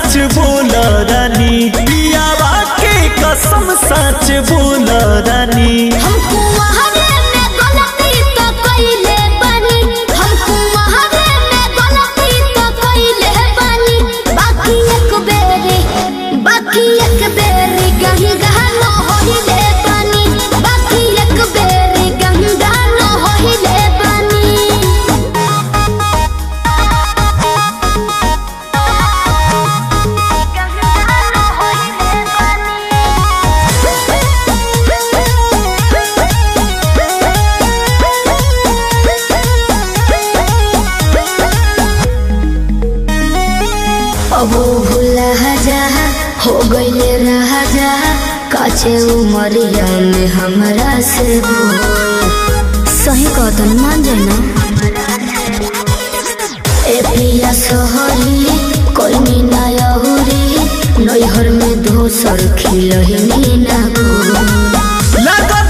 सच बोल रानी पियावा के कसम सच बोल रानी हमको वहावे में गलती तो कइले बानी हमको वहावे में गलती तो कइले बानी बाकी एक बेरी बाकी एक बेरी कहीं गहनो होइले बानी बाकी एक बेरी कहीं गहनो होइले बानी अब भूला जा हो गईले रहा जा काचे उमरिया में हमरा से बोल सही कहतन मान जाए ना ए पिया सोहरी कोई मीना यहुरी नैहर में दोसर खिलही ना को लगा